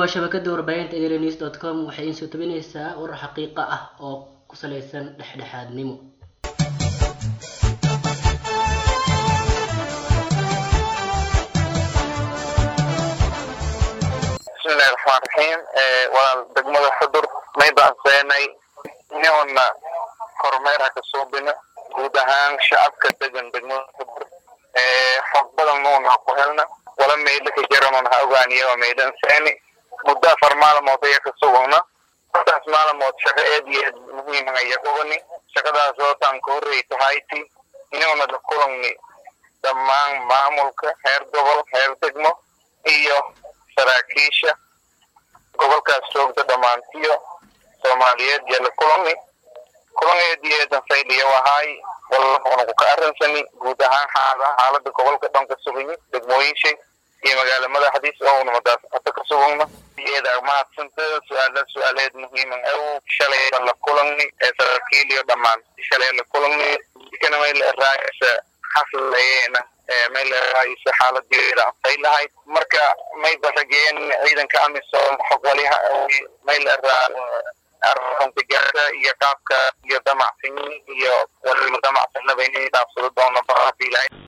waa shabakada warbaahinta enews dot com waxay iin soo tabinaysaa warar xaqiiqa ah oo ku saleysan dhexdhexaadnimo bismillahi raxmaan raxiim walaal degmada xudur may baan seenay inuuna kormeer ha ka suubino guud ahaan shacabka degan degmada xudur xog badan nuuna ku helna wala meydha ka jaranon ha ogaaniya waa meydhan seeni muddo afar maalmood aya ka sugugna afartaas maalmood shaqo aad iyo aad muhiima aya qogani shaqadaas ootaan ka horrey tahayti inuuna la kulangni dhammaan maamulka heer gobol heer degmo iyo saraakiisha gobolkaas joogta dhammaantiyo soomaaliyeed iyo la kulani kulangeed iyo eedan fayliya wahaay walana ku ka arrinsani guud ahaan xaalada xaalada gobolka dhan ka sugayi degmooyinshay iyo magaala madaxdiis oo unamadaas hata ka sugugna iyada mahadsanta su-aala su-aaleed muhiima aw shalay la kulani ee saraakiil iyo dhammaan shalay la kulani kana may la raaysa xaslayeena may la raaysa xaaladeeda ay lahayd marka may barageen ciidanka amisom xog waliha may la raa arunta gaara iyo qaabka iyo damacsan iyo waliba damacsanaba inay dhaafsado doona baabilahay